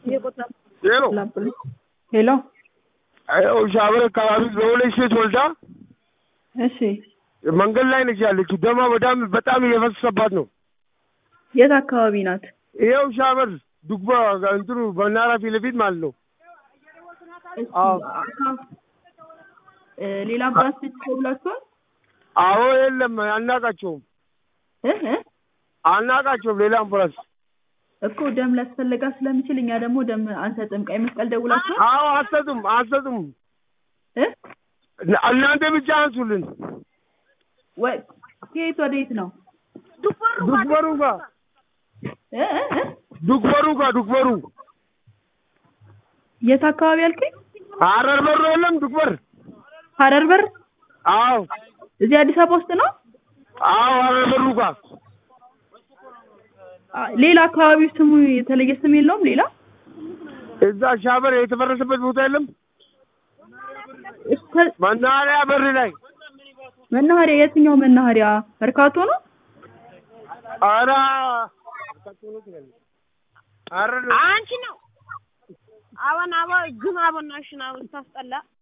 ሄሎ ሄሎ ይኸው ሻብር አካባቢ በሁለት ሴት ወልዳ እሺ መንገድ ላይ ነች ያለችው። ደማ በጣም በጣም እየፈሰሰባት ነው። የት አካባቢ ናት? ይኸው ሻበር ዱግባ እንትኑ በናራ ፊት ለፊት ማለት ነው። እሺ፣ አዎ። እ ሌላ አምቡላንስ ብላችኋል? አዎ የለም አናቃቸውም እ እ አናቃቸውም። ሌላ አምቡላንስ እኮ ደም ሊያስፈልጋ ስለሚችል እኛ ደግሞ ደም አንሰጥም። ቀይ መስቀል ደውላችኋል? አዎ አሰጡም አሰጡም። እ እናንተ ብቻ አንሱልን። ወይ ከየት ወደ የት ነው? ዱግበሩ ጋር እ እ እ ዱግበሩ ጋር ዱግበሩ የት አካባቢ አልከኝ? ሀረር በሮ የለም ዱግበር። ሀረር በር አዎ እዚህ አዲስ አበባ ውስጥ ነው? አዎ ሀረር በሩ ጋር አ፣ ሌላ አካባቢ ስሙ የተለየ ስም የለውም? ሌላ እዛ ሻበር የተፈረሰበት ቦታ የለም። እስከ መናኸሪያ በር ላይ መናኸሪያ የትኛው መናኸሪያ? መርካቶ ነው? ኧረ ኧረ አንቺ ነው አበን አበ ግን አበናሽን አበን ታስጠላ